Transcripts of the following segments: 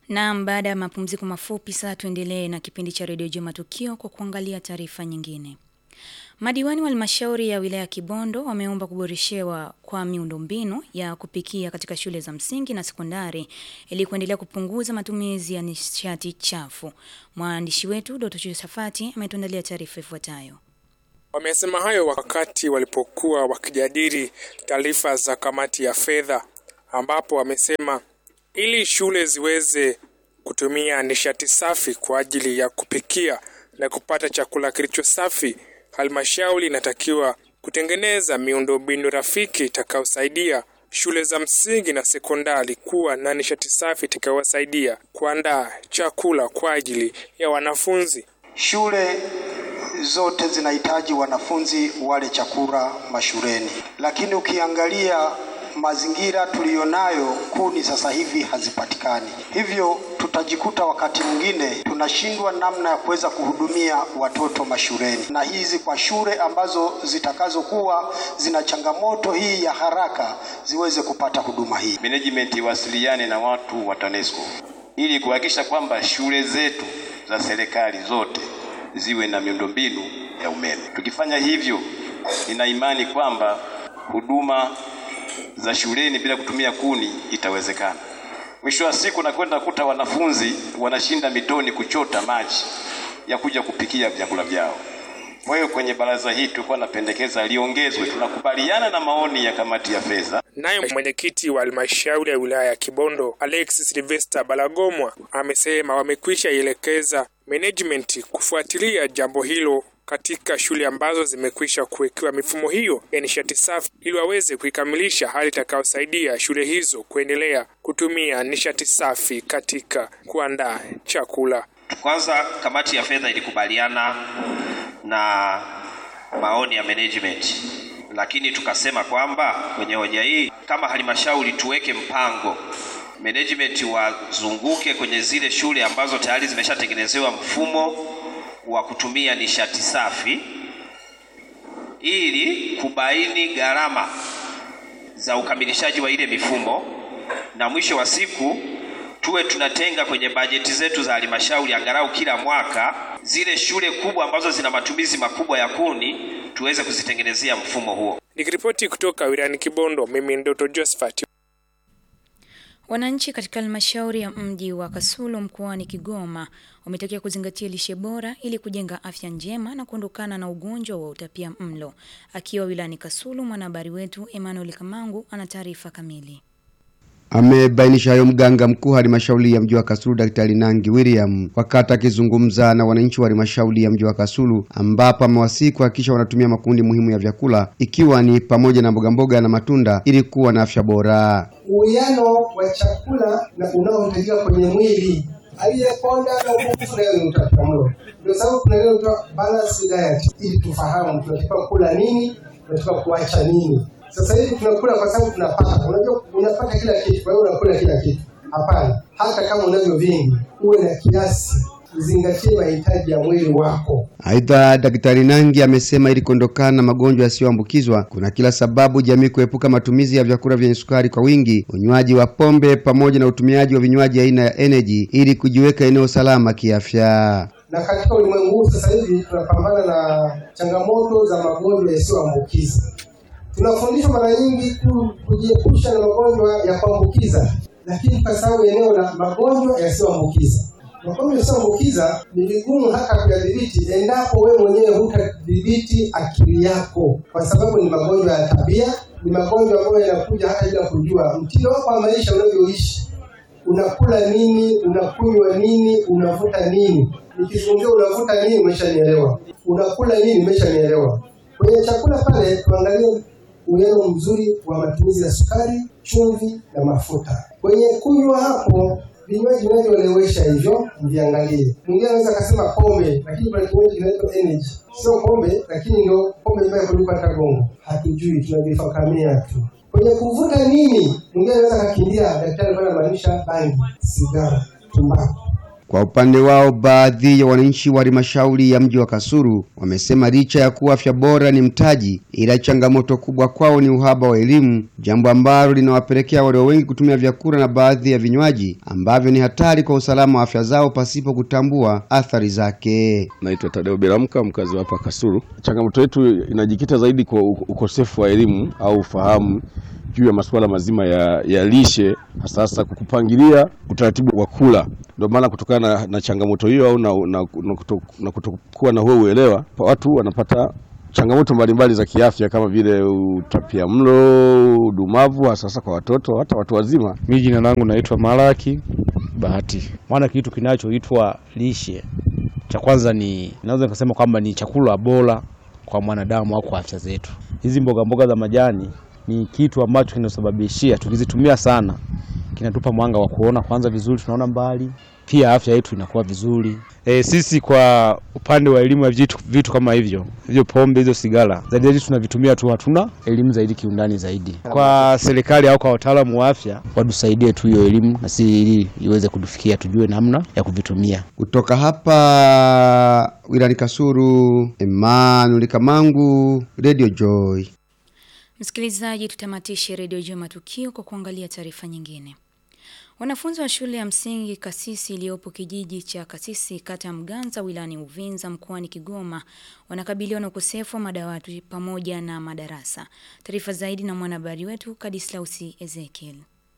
Naam, baada ya mapumziko mafupi sasa tuendelee na kipindi cha redio Jua Matukio kwa kuangalia taarifa nyingine. Madiwani wa halmashauri ya wilaya ya Kibondo wameomba kuboreshewa kwa miundombinu ya kupikia katika shule za msingi na sekondari ili kuendelea kupunguza matumizi ya nishati chafu. Mwandishi wetu Doto Josafati ametuandalia taarifa ifuatayo. Wamesema hayo wakati walipokuwa wakijadili taarifa za kamati ya fedha, ambapo wamesema ili shule ziweze kutumia nishati safi kwa ajili ya kupikia na kupata chakula kilicho safi, halmashauri inatakiwa kutengeneza miundombinu rafiki itakayosaidia shule za msingi na sekondari kuwa na nishati safi itakayowasaidia kuandaa chakula kwa ajili ya wanafunzi. Shule zote zinahitaji wanafunzi wale chakula mashuleni, lakini ukiangalia mazingira tuliyonayo, kuni sasa hivi hazipatikani, hivyo tutajikuta wakati mwingine tunashindwa namna ya kuweza kuhudumia watoto mashuleni, na hizi kwa shule ambazo zitakazokuwa zina changamoto hii ya haraka ziweze kupata huduma hii. Management iwasiliane na watu wa TANESCO ili kuhakikisha kwamba shule zetu za serikali zote ziwe na miundombinu ya umeme. Tukifanya hivyo, nina imani kwamba huduma za shuleni bila kutumia kuni itawezekana. Mwisho wa siku nakwenda kuta wanafunzi wanashinda mitoni kuchota maji ya kuja kupikia vyakula vyao. Kwa hiyo kwenye baraza hii tulikuwa napendekeza liongezwe. Tunakubaliana na maoni ya kamati ya fedha. Naye mwenyekiti wa halmashauri ya wilaya ya Kibondo Alexis Sylvester Balagomwa amesema wamekwisha ielekeza management kufuatilia jambo hilo katika shule ambazo zimekwisha kuwekewa mifumo hiyo ya nishati safi ili waweze kuikamilisha hali itakayosaidia shule hizo kuendelea kutumia nishati safi katika kuandaa chakula. Kwanza, kamati ya fedha ilikubaliana na maoni ya management, lakini tukasema kwamba kwenye hoja hii kama halmashauri tuweke mpango management wazunguke kwenye zile shule ambazo tayari zimeshatengenezewa mfumo wa kutumia nishati safi ili kubaini gharama za ukamilishaji wa ile mifumo, na mwisho wa siku tuwe tunatenga kwenye bajeti zetu za halmashauri angalau kila mwaka zile shule kubwa ambazo zina matumizi makubwa ya kuni tuweze kuzitengenezea mfumo huo. Nikiripoti kutoka wilayani Kibondo, mimi ni Doto Josephat. Wananchi katika halmashauri ya mji wa Kasulu mkoani Kigoma wametakiwa kuzingatia lishe bora ili kujenga afya njema na kuondokana na ugonjwa wa utapia mlo. Akiwa wilayani Kasulu, mwanahabari wetu Emmanuel Kamangu ana taarifa kamili. Amebainisha hayo mganga mkuu halmashauri ya mji wa Kasulu Daktari Nangi William wakati akizungumza na wananchi wa halmashauri ya mji wa Kasulu, ambapo amewasihi kuhakikisha wanatumia makundi muhimu ya vyakula ikiwa ni pamoja na mbogamboga na matunda ili kuwa na afya bora. Uwiano wa chakula na unaohitajika kwenye mwili aliyeponda na upungufu leo ni utapiamlo. Ndio sababu kuna leo tunaitwa balance diet, ili tufahamu tunatakiwa kula nini, tunatakiwa kuacha nini. Sasa hivi tunakula kwa sababu tunapata. Unajua unapata kila kitu, kwa hiyo unakula kila kitu. Hapana, hata kama unavyo vingi, uwe na kiasi, uzingatie mahitaji ya mwili wako. Aidha, Daktari Nangi amesema ili kuondokana na magonjwa yasiyoambukizwa kuna kila sababu jamii kuepuka matumizi ya vyakula vyenye sukari kwa wingi, unywaji wa pombe pamoja na utumiaji wa vinywaji aina ya energy ili kujiweka eneo salama kiafya. Na katika ulimwengu huu sasa hivi tunapambana na changamoto za magonjwa yasiyoambukiza. Tunafundishwa mara nyingi kujiepusha na magonjwa ya kuambukiza, lakini kwa sababu eneo la magonjwa yasiyoambukiza magonjwa yasiyoambukiza ni vigumu hata kuyadhibiti endapo wewe mwenyewe hutadhibiti akili yako, kwa sababu ni magonjwa ya tabia, ni magonjwa ambayo yanakuja hata bila kujua mtindo wako wa maisha unavyoishi. Unakula nini? Unakunywa nini? Unavuta nini? Nikizungumzia unavuta nini, umeshanielewa. Unakula nini, umeshanielewa. Kwenye chakula pale tuangalie uwiano mzuri wa matumizi ya sukari, chumvi na mafuta. Kwenye kunywa hapo vinywaji vinavyolewesha hivyo mviangalie. Mwingine anaweza akasema pombe, lakini kuna kinywaji kinaitwa energy, sio pombe, lakini ndio pombe mbaya kuliko hata gongo. Hatujui, tunavifakamia tu. Kwenye kuvuta nini, mwingine anaweza akakimbia, daktari alikuwa anamaanisha bangi, sigara, tumbaku. Kwa upande wao, baadhi ya wananchi wa halmashauri ya mji wa Kasulu wamesema licha ya kuwa afya bora ni mtaji, ila changamoto kubwa kwao ni uhaba wa elimu, jambo ambalo linawapelekea walio wengi kutumia vyakula na baadhi ya vinywaji ambavyo ni hatari kwa usalama wa afya zao pasipo kutambua athari zake. Naitwa Tadeo Beramka, mkazi wa hapa Kasulu. Changamoto yetu inajikita zaidi kwa ukosefu wa elimu au ufahamu juu ya masuala mazima ya, ya lishe hasa hasa kupangilia utaratibu wa kula. Ndio maana kutokana na, na changamoto hiyo au na, na, na, kuto, na kutokuwa na huo uelewa, watu wanapata changamoto mbalimbali za kiafya kama vile utapia mlo, udumavu hasa hasa kwa watoto, hata watu wazima. Mimi jina langu naitwa Malaki Bahati. Maana kitu kinachoitwa lishe, cha kwanza ni naweza nikasema kwamba ni chakula bora kwa mwanadamu au kwa afya zetu. Hizi mboga mboga za majani ni kitu ambacho kinasababishia tukizitumia sana kinatupa mwanga wa kuona kwanza vizuri, tunaona mbali, pia afya yetu inakuwa vizuri. E, sisi kwa upande wa elimu ya vitu, vitu kama hivyo hivyo pombe hizo sigara zaidi zaidi tunavitumia tu, hatuna elimu zaidi kiundani zaidi. Kwa serikali au kwa wataalamu wa afya watusaidie tu hiyo elimu na si ili iweze kutufikia, tujue namna ya kuvitumia. Kutoka hapa wilani Kasulu, Emmanuel Kamangu, Radio Joy. Msikilizaji, tutamatishe redio juu matukio kwa kuangalia taarifa nyingine. Wanafunzi wa shule ya msingi Kasisi iliyopo kijiji cha Kasisi kata ya Mganza wilayani Uvinza mkoani Kigoma wanakabiliwa na ukosefu wa madawati pamoja na madarasa. Taarifa zaidi na mwanahabari wetu Kadislausi Ezekiel.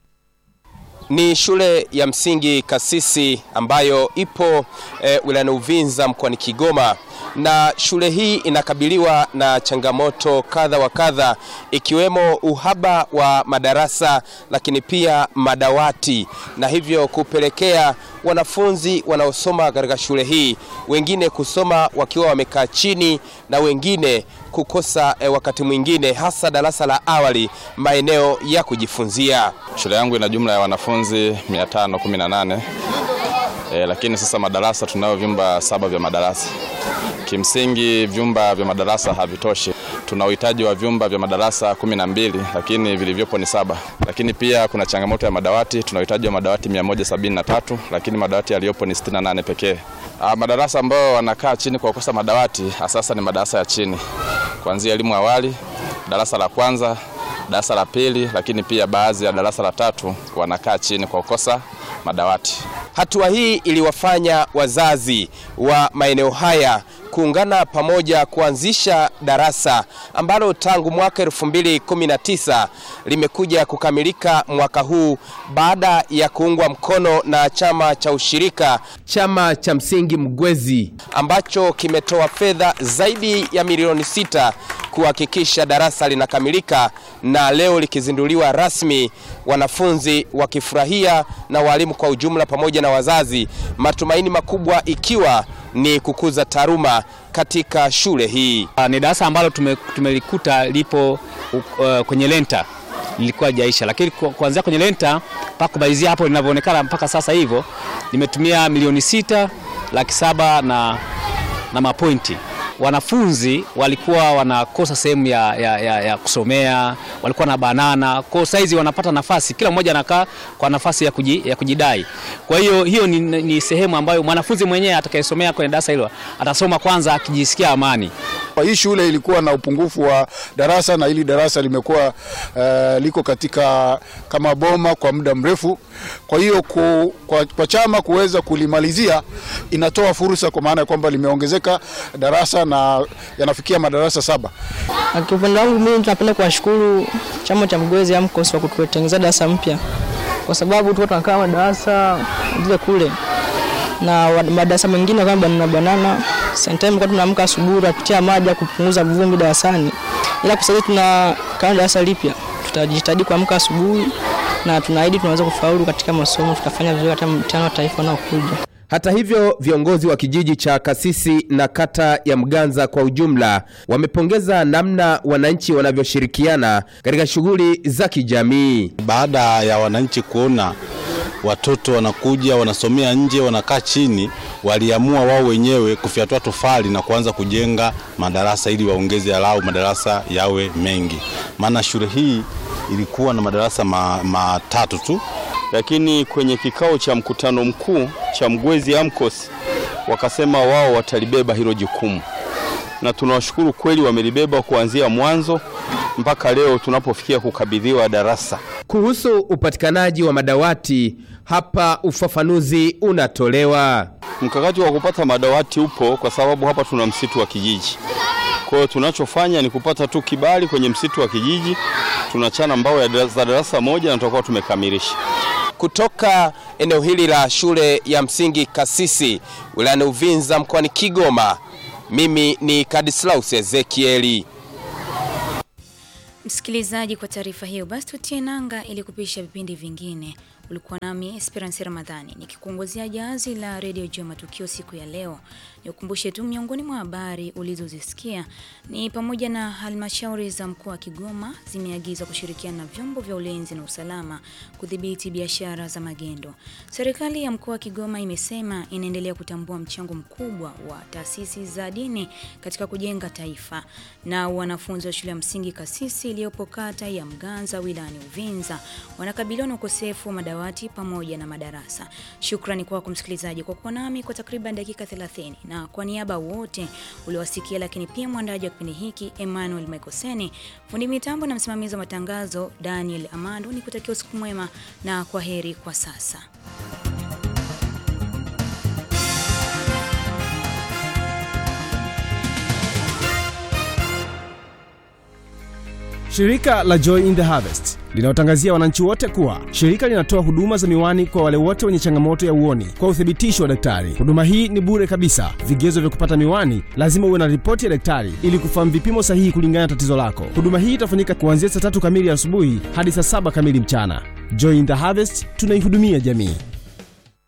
Ni shule ya msingi Kasisi ambayo ipo e, wilayani Uvinza mkoani Kigoma na shule hii inakabiliwa na changamoto kadha wa kadha ikiwemo uhaba wa madarasa lakini pia madawati na hivyo kupelekea wanafunzi wanaosoma katika shule hii wengine kusoma wakiwa wamekaa chini na wengine kukosa e, wakati mwingine hasa darasa la awali maeneo ya kujifunzia. Shule yangu ina jumla ya wanafunzi 518 e, lakini sasa madarasa tunayo vyumba saba vya madarasa. Kimsingi vyumba vya madarasa havitoshi. Tuna uhitaji wa vyumba vya madarasa kumi na mbili lakini vilivyopo ni saba. Lakini pia kuna changamoto ya madawati. Tuna uhitaji wa madawati 173 lakini madawati yaliyopo ni 68 pekee. Madarasa ambayo wanakaa chini kwa kukosa madawati sasa ni madarasa ya chini, kuanzia elimu awali, darasa la kwanza, darasa la pili, lakini pia baadhi ya darasa la tatu wanakaa chini kwa kukosa madawati. Hatua hii iliwafanya wazazi wa maeneo haya kuungana pamoja kuanzisha darasa ambalo tangu mwaka 2019 limekuja kukamilika mwaka huu baada ya kuungwa mkono na chama cha ushirika chama cha msingi Mgwezi ambacho kimetoa fedha zaidi ya milioni sita kuhakikisha darasa linakamilika na leo likizinduliwa rasmi, wanafunzi wakifurahia na walimu kwa ujumla pamoja na wazazi, matumaini makubwa ikiwa ni kukuza taaluma katika shule hii. Ni darasa ambalo tume, tumelikuta lipo uh, kwenye lenta lilikuwa jaisha, lakini kuanzia kwenye lenta mpaka kumalizia hapo linavyoonekana mpaka sasa hivyo limetumia milioni sita laki saba na, na mapointi wanafunzi walikuwa wanakosa sehemu ya, ya, ya, ya kusomea, walikuwa na banana kwa saizi wanapata nafasi, kila mmoja anakaa kwa nafasi ya, kuji, ya kujidai. Kwa hiyo hiyo ni, ni sehemu ambayo mwanafunzi mwenyewe atakayesomea kwenye darasa hilo atasoma kwanza akijisikia amani. Hii shule ilikuwa na upungufu wa darasa na hili darasa limekuwa uh, liko katika kama boma kwa muda mrefu. Kwa hiyo ku, kwa, kwa chama kuweza kulimalizia inatoa fursa, kwa maana ya kwamba limeongezeka darasa na yanafikia madarasa saba. Kwa upande wangu mimi tunapenda kuwashukuru chama cha Mgwezi AMCOS kwa kututengenezea darasa mpya, kwa sababu tulikuwa tunakaa madarasa zile kule na madarasa mengine kama banana banana sometime kwa tunaamka asubuhi tunapitia maji kupunguza vumbi darasani, ila kwa sasa tuna kama darasa lipya, tutajitahidi kuamka asubuhi na tunaahidi tunaweza kufaulu katika masomo, tutafanya vizuri hata mtihani wa taifa unaokuja. Hata hivyo, viongozi wa kijiji cha Kasisi na kata ya Mganza kwa ujumla wamepongeza namna wananchi wanavyoshirikiana katika shughuli za kijamii. Baada ya wananchi kuona watoto wanakuja wanasomea nje, wanakaa chini, waliamua wao wenyewe kufyatua tofali na kuanza kujenga madarasa ili waongeze alau madarasa yawe mengi, maana shule hii ilikuwa na madarasa matatu ma tu lakini kwenye kikao cha mkutano mkuu cha Mgwezi AMCOS wakasema wao watalibeba hilo jukumu, na tunawashukuru kweli, wamelibeba kuanzia mwanzo mpaka leo tunapofikia kukabidhiwa darasa. Kuhusu upatikanaji wa madawati, hapa ufafanuzi unatolewa. Mkakati wa kupata madawati upo kwa sababu hapa tuna msitu wa kijiji. Kwa hiyo tunachofanya ni kupata tu kibali kwenye msitu wa kijiji, tunachana mbao ya dara- za darasa moja na tutakuwa tumekamilisha. Kutoka eneo hili la shule ya msingi Kasisi wilayani Uvinza mkoani Kigoma, mimi ni Kadislaus Ezekieli. Msikilizaji, kwa taarifa hiyo basi tutie nanga ili kupisha vipindi vingine. Ulikuwa nami Esperance Ramadhani nikikuongozea jahazi la redio juu ya matukio siku ya leo. Nikukumbushe tu miongoni mwa habari ulizozisikia ni pamoja na halmashauri za mkoa wa Kigoma zimeagizwa kushirikiana na vyombo vya ulinzi na usalama kudhibiti biashara za magendo. Serikali ya mkoa wa Kigoma imesema inaendelea kutambua mchango mkubwa wa taasisi za dini katika kujenga taifa. Na wanafunzi wa shule ya msingi Kasisi iliyopo kata ya Mganza wilayani Uvinza wanakabiliwa na ukosefu wa madawati pamoja na madarasa. Shukrani kwako msikilizaji kwa kuwa nami kwa takriban dakika 30 na kwa niaba wote uliowasikia, lakini pia mwandaji wa kipindi hiki Emmanuel Mekoseni, fundi mitambo na msimamizi wa matangazo Daniel Amando, ni kutakia usiku mwema na kwa heri kwa sasa. Shirika la Joy in the Harvest linawatangazia wananchi wote kuwa shirika linatoa huduma za miwani kwa wale wote wenye changamoto ya uoni kwa uthibitisho wa daktari. Huduma hii ni bure kabisa. Vigezo vya kupata miwani, lazima uwe na ripoti ya daktari ili kufahamu vipimo sahihi kulingana na tatizo lako. Huduma hii itafanyika kuanzia saa tatu kamili asubuhi hadi saa saba kamili mchana. Joy in the Harvest, tunaihudumia jamii.